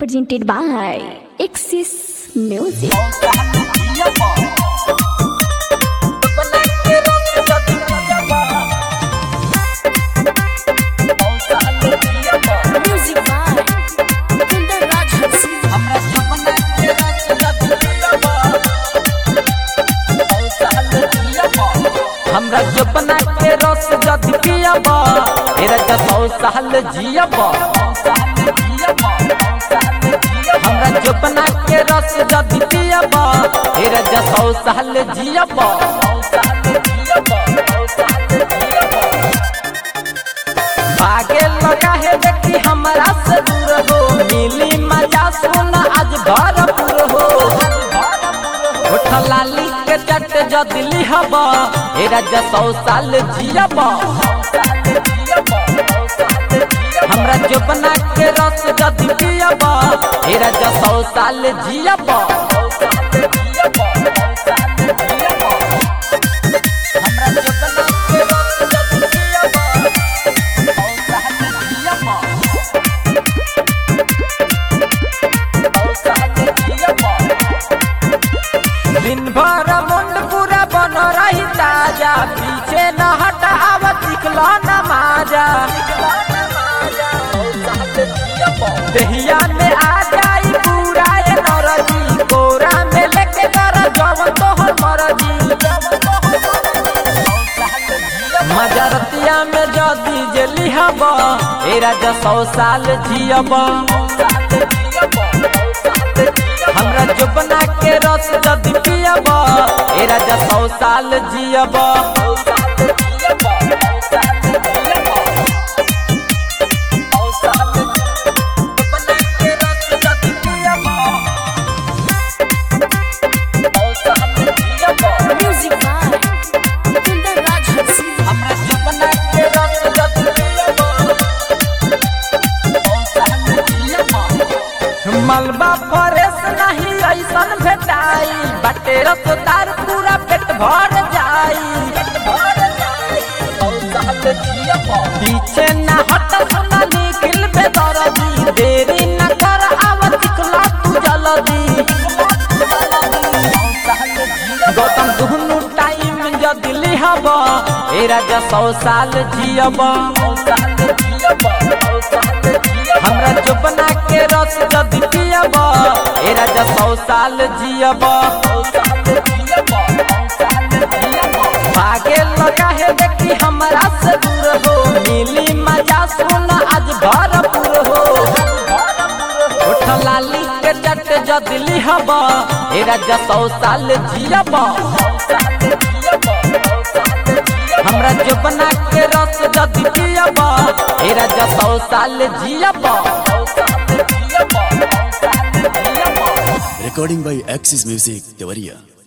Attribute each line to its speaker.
Speaker 1: presented by Axis Music. Music by Kinder Raj Hansi.
Speaker 2: हमरा जपना के रस जदि पियबा तेरा जसौ साल जियबा हमरा जपना के रस जदि पियबा तेरा जसौ साल जियबा भागे लगा है देखी हमरा से दूर हो मिली मजा सुना आज भरपूर हो होठ लाली के चट जदली हबा एरा जसौ साल जियबा हमरा जोबना के रस जदि पियबा एरा जसौ साल जियबा हमरा जोबना के रस जदि पियबा, सौ साल जियबा। सौ साल जियबा। दिन भर मुंड पूरा बन रही ताजा पीछे न हटा आव चिकला न माजा दहिया में आ जाई पूरा ये नरजी कोरा में लेके कर जवन तोहर मरजी मजरतिया में जदी जली हबा ए राजा सौ साल जियबा हमरा जुबना के रस जदि पियबा ए राजा सौ साल जियबा
Speaker 1: Music by Kinder Raj Hansi.
Speaker 2: हमरा जुबना के रस जदि पियबा सौ साल जियबा मलबा फरेस नहीं ऐसन भेटाई बटे रसदार पूरा पेट भर जाई पीछे न हट सुना निखिल बेदरदी देरी न कर आवत दिखला तू जल्दी गौतम दुहनु टाइम जदि लिहबा ए राजा सौ साल जियबा हमरा जुबना के रस जदि पियबा ए राजा सौ साल जियबा भागे लगा है देखी हमरा से दूर हो मिली मजा सुना आज भरपूर हो उठ लाली के जट जदि लिहबा ए राजा सौ साल जियबा हमरा जुबना के रस जदि पियबा ए राजा सौ साल जियबा
Speaker 3: Recording by Axis Music, Tevaria.